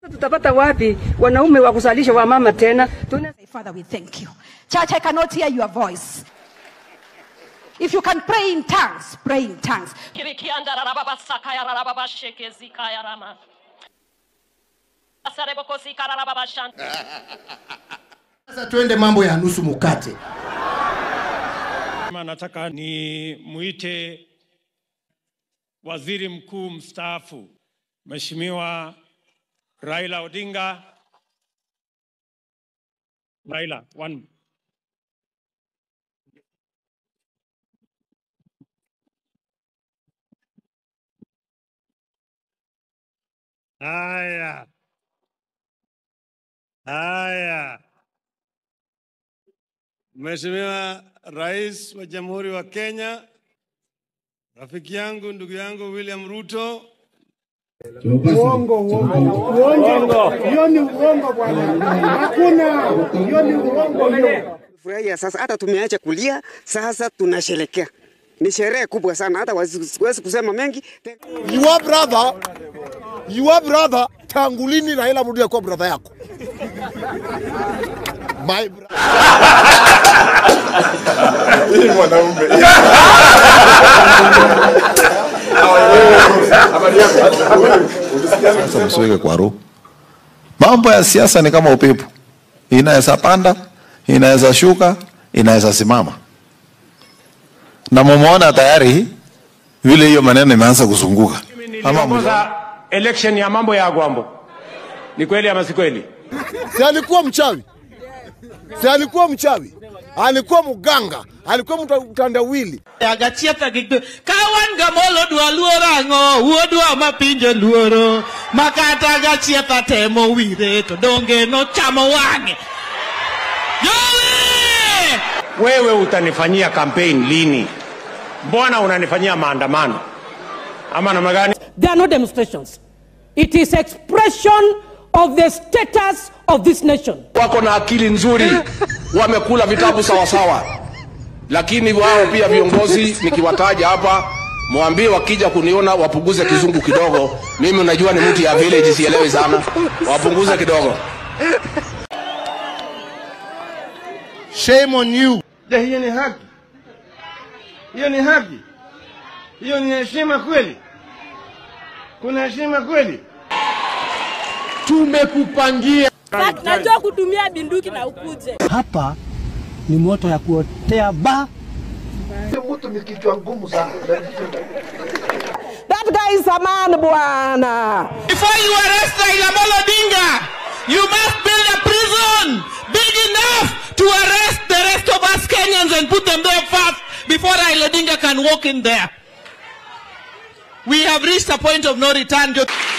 Tutapata wapi wanaume wa kusalisha wamama tena? Tuna Father, we thank you. Church, I cannot hear your voice. If you can pray in tongues, pray in tongues. Kirikianda rarababa sakaya rarababa shekezikaya rama. Asarebo zika rarababa shanta. Sasa twende mambo ya nusu mukate. Kama nataka ni muite waziri mkuu mstaafu Mheshimiwa Raila Odinga. Raila, one. Haya. Haya. Mheshimiwa Rais wa Jamhuri wa Kenya, rafiki yangu, ndugu yangu William Ruto, Furahia sasa, hata tumeacha kulia sasa, tunasherekea. Ni sherehe kubwa sana, hata wasiwezi kusema mengi. Your brother, your brother, tangu lini Raila Odinga alikuwa brother yako? My brother. Sasa msiweke kwa roho. Mambo ya siasa ni kama upepo, inaweza panda, inaweza shuka, inaweza simama, na mumeona tayari vile hiyo maneno imeanza kuzunguka. Ama niliongoza election ya mambo ya Agwambo. Ni kweli ama si kweli? Si alikuwa mchawi? Si alikuwa mchawi? Alikuwa mganga, alikuwa mta- mtandawili. agachietha gi ka wan gamolo dwa luoro ang'o wuodwa mapinjo luoro makata gachietha temo wire to donge nochamo wang'e jowi Wewe utanifanyia campaign lini? Mbona unanifanyia maandamano ama namna gani? They are not demonstrations. It is expression of the status of this nation. wako na akili nzuri, wamekula vitabu sawasawa, lakini wao pia viongozi, nikiwataja hapa, mwambie wakija kuniona wapunguze kizungu kidogo. Mimi unajua ni mtu ya village, sielewi sana, wapunguze kidogo. Shame on you. Je, hiyo ni haki? Hiyo ni haki? Hiyo ni heshima kweli? Kuna heshima kweli? Tumekupangia. Najua kutumia binduki na ukuje. Hapa ni moto ya kuotea ba. Mtu ni kichwa ngumu sana. That guy is a man bwana. before you arrest Raila Amolo Odinga you must build a prison big enough to arrest the rest of us Kenyans and put them there first before Raila Odinga can walk in there we have reached a point of no return